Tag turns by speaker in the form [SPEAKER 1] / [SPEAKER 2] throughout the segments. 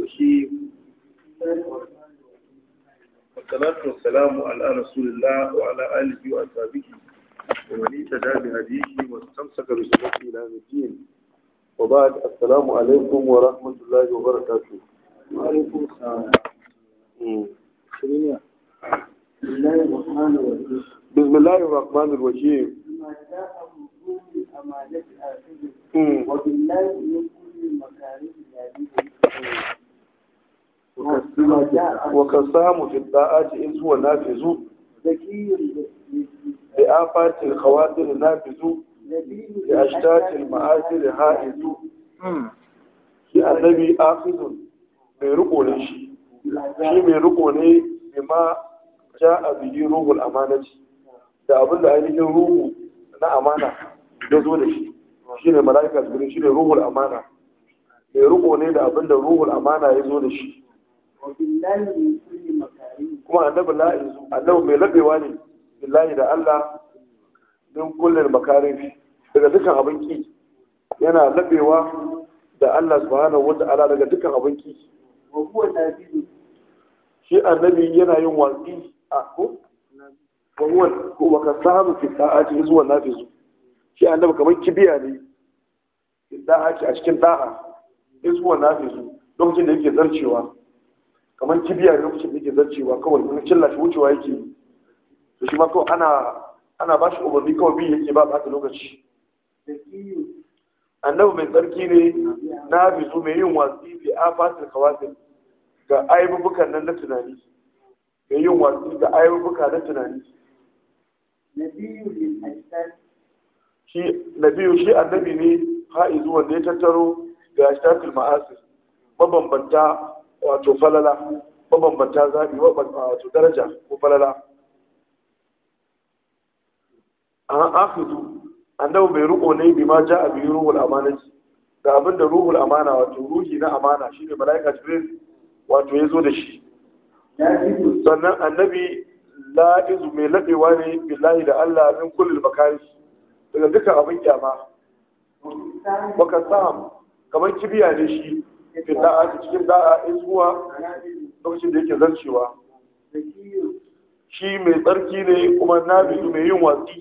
[SPEAKER 1] الرحيم والصلاة والسلام على رسول الله وعلى آله وأصحابه ومن اهتدى بهديه واستمسك بسنته إلى يوم الدين وبعد السلام عليكم ورحمة الله وبركاته
[SPEAKER 2] وعليكم السلام
[SPEAKER 1] مم.
[SPEAKER 2] شنو بسم الله الرحمن الرحيم
[SPEAKER 1] بسم الله الرحمن الرحيم
[SPEAKER 2] بما جاء وجوه الأمانة آخره
[SPEAKER 1] مم.
[SPEAKER 2] وبالله من كل المكاره الذي
[SPEAKER 1] وكسام في الطاعات إذ هو نافذ
[SPEAKER 2] ذكي
[SPEAKER 1] لآفات الخواطر نافذ
[SPEAKER 2] نبي
[SPEAKER 1] لأشتات المآثر هائز shi annabi afizun mai riko ne shi shi mai riko ne bima ja a biyi ruhul amanati da abin da ainihin ruhu na amana ya zo da shi shi ne mala'ika jibril shi ne ruhul amana mai riko ne da abin da ruhul amana ya zo da shi
[SPEAKER 2] وبالله من كل مكاره
[SPEAKER 1] kuma annabi la'izu annabi mai labewa ne billahi da Allah min kullum makarin daga dukkan abin ki yana labewa da Allah subhanahu wata'ala daga dukkan abin ki
[SPEAKER 2] وهو نبي
[SPEAKER 1] shi annabi yana yin watsi a ko wahuwa wa ka samu fi da'ati zuwa nafizu shi annabi kamar kibiya ne fi da'ati a cikin da'a zuwa nafizu lokacin da yake zarcewa kamar kibiya ne lokacin da yake zarcewa kawai in cilla shi wucewa yake to shi ma kawai ana ana ba shi umarni kawai bi yake ba ba lokaci
[SPEAKER 2] ذكي
[SPEAKER 1] annabi mai tsarki ne nafizu mai yin watsi fi afatil kawasil ga aibubukan nan na tunani mai yin watsi ga aibubuka na tunani
[SPEAKER 2] نبي للأجساد
[SPEAKER 1] shi nabiyu shi annabi ne ha'izu wanda ya tattaro ga ashtatul ma'asir mabambanta wato falala mabambanta zabi wato daraja ko falala an afizu annabi mai riko ne bi ma ja a biyu ruhul amanati ga abin da ruhul amana wato ruhi na amana shine malaika jibril wato ya zo da shi
[SPEAKER 2] نبي
[SPEAKER 1] sannan annabi la'izu mai laɗewa ne billahi da Allah min kullum makari daga dukkan abin kyama
[SPEAKER 2] وبالله
[SPEAKER 1] baka sam kamar kibiya ne shi fi da'a cikin da'a in zuwa lokacin da yake zarcewa
[SPEAKER 2] ذكي
[SPEAKER 1] shi mai tsarki ne kuma nabidu mai yin watsi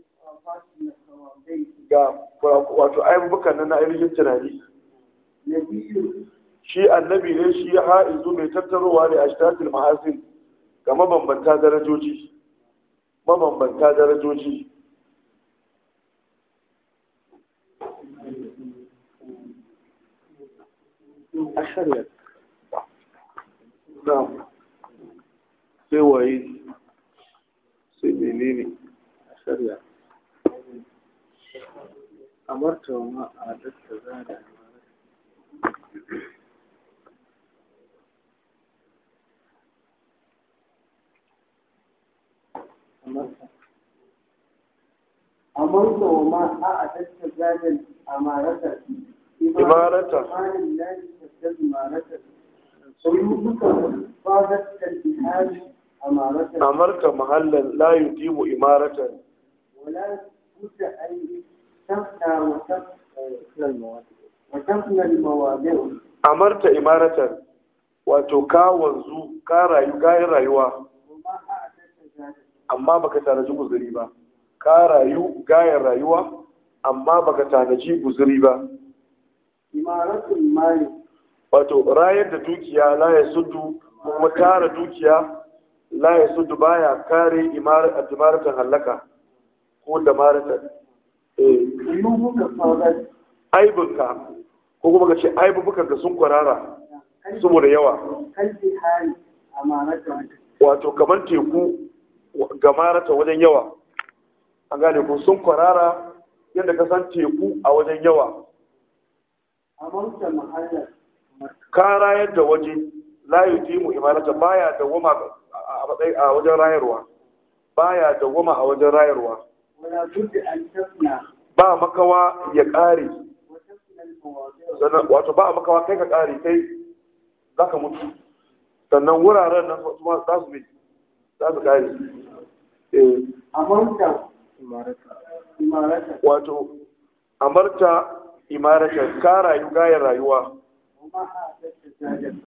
[SPEAKER 1] ga wato aibubukan nan na ainihin tunani
[SPEAKER 2] نبي
[SPEAKER 1] shi annabi ne shi ha'izu mai tattarowa ne a shitatul ma'asin ga mabambanta darajoji mabambanta darajoji
[SPEAKER 2] أشهر
[SPEAKER 1] na sai waye sai menene
[SPEAKER 2] أشهر أمرت وما أعددت زاد أمرت أمرت وما أعددت زاد أمارة
[SPEAKER 1] إمارة.
[SPEAKER 2] سبحان الله تزداد إمارة سيوفك فاضت كالبحار أمارة
[SPEAKER 1] amarta mahallan la yudimu imaratan
[SPEAKER 2] ولا بد أن تفنى وتفنى وتفنى المواضع
[SPEAKER 1] amarta imaratan wato ka wanzu ka rayu kayan rayuwa
[SPEAKER 2] وما أعددت ذلك
[SPEAKER 1] amma baka tanaji guzuri ba ka rayu gayan rayuwa amma baka tanaji guzuri ba
[SPEAKER 2] إمارة المال
[SPEAKER 1] wato rayar da dukiya la ya suddu kuma tara dukiya la ya suddu baya kare imarat imaratan hallaka ko da maratan eh
[SPEAKER 2] قلوبك فاضت
[SPEAKER 1] aibinka ko kuma ka ce aibubukan ka sun kwarara saboda yawa
[SPEAKER 2] كالبحار أمانة
[SPEAKER 1] wato kamar teku ga marata wajen yawa an gane ko sun kwarara yadda ka san teku a wajen yawa
[SPEAKER 2] أمرت محلا
[SPEAKER 1] ka rayar da waje la yudimu imarata baya dawwama a matsayi a wajen rayarwa baya dawwama a wajen rayarwa
[SPEAKER 2] ولا بد أن تفنى
[SPEAKER 1] ba makawa ya ƙare
[SPEAKER 2] وتفنى المواضع
[SPEAKER 1] sannan wato ba makawa kai ka ƙare kai za ka mutu sannan wuraren nan su ma za su bi za su ƙare eh
[SPEAKER 2] أمرت إمارة
[SPEAKER 1] wato amarta imaratan ka rayu gayar rayuwa
[SPEAKER 2] وما أعددت زاد